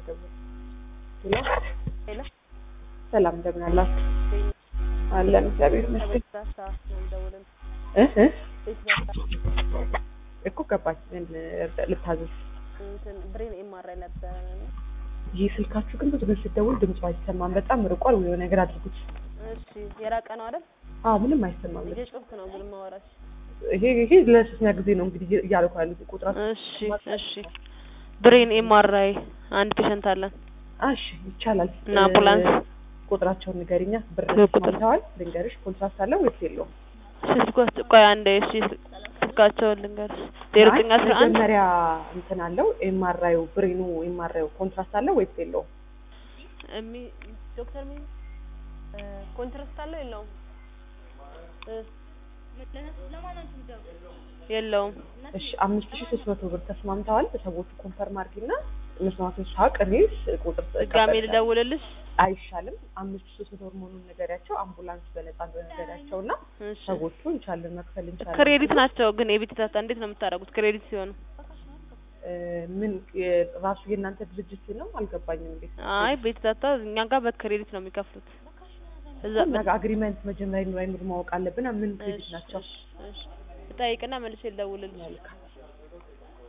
ደውል ሄሎ ሄሎ ሰላም እንደምን አላችሁ? አለን እግዚአብሔር ይመስገን። ከቤት ዳሳ ነው የምደውልልህ። እ እ ቤት ዳሳ እኮ ገባች ምን ልታዘዝ? እንትን ብሬን ኤምአርአይ ነበረ እና ይህ ስልካችሁ ግን ብዙ ጊዜ ስትደውል ድምፁ አይሰማም። በጣም ርቋል። ወይ የሆነ ነገር አድርጉት። እሺ የራቀ ነው አይደል? አዎ ምንም አይሰማም። እየጮህክ ነው ግን ማወራሽ። ይሄ ይሄ ለሶስተኛ ጊዜ ነው እንግዲህ እያልኩ ያሉት ቁጥራችሁ። እሺ እሺ ብሬን ኤምአርአይ አንድ ፔሸንት አለን እሺ ይቻላል። እና አምቡላንስ ቁጥራቸውን ንገሪኛ። ብር ቁጥር ሰምተዋል? ልንገርሽ። ኮንትራክት አለ ወይስ የለውም? ስልኮች ቆይ አንዴ እሺ ስልካቸውን ልንገርሽ ዜሮ ዘጠኝ አስራ አንድ መጀመሪያ እንትን አለው ኤምአርአዩ ብሬኑ ኤምአርአዩ ኮንትራክት አለው ወይስ የለውም? እሚ ዶክተር ሚ ኮንትራስት አለው የለውም? እ የለውም። እሺ አምስት ሺህ ሶስት መቶ ብር ተስማምተዋል። ሰዎቹ ኮንፈርም አድርጊና መስማቱን ሳቅ እኔስ ቁጥር ድጋሜ ልደውልልሽ? አይሻልም? አምስት ሺህ ሶስት መቶ ብር መሆኑን ነገሪያቸው፣ አምቡላንስ በነፃ ነገሪያቸው እና እሺ ሰዎቹ እንቻለን መክፈል እንቻለን። ክሬዲት ናቸው ግን የቤት ዳታ እንዴት ነው የምታደርጉት? ክሬዲት ሲሆኑ እ ምን የ- ራሱ የእናንተ ድርጅት ነው አልገባኝም። እንዴት አይ ቤት ዳታ እኛ ጋር በክሬዲት ነው የሚከፍሉት። እዛ ነገ አግሪመንት መጀመሪያ ይኑር አይኑር ማወቅ አለብን። ምን ክሬዲት ናቸው? እሺ እሺ እጠይቅና መልሼ ልደውልልሽ። መልካም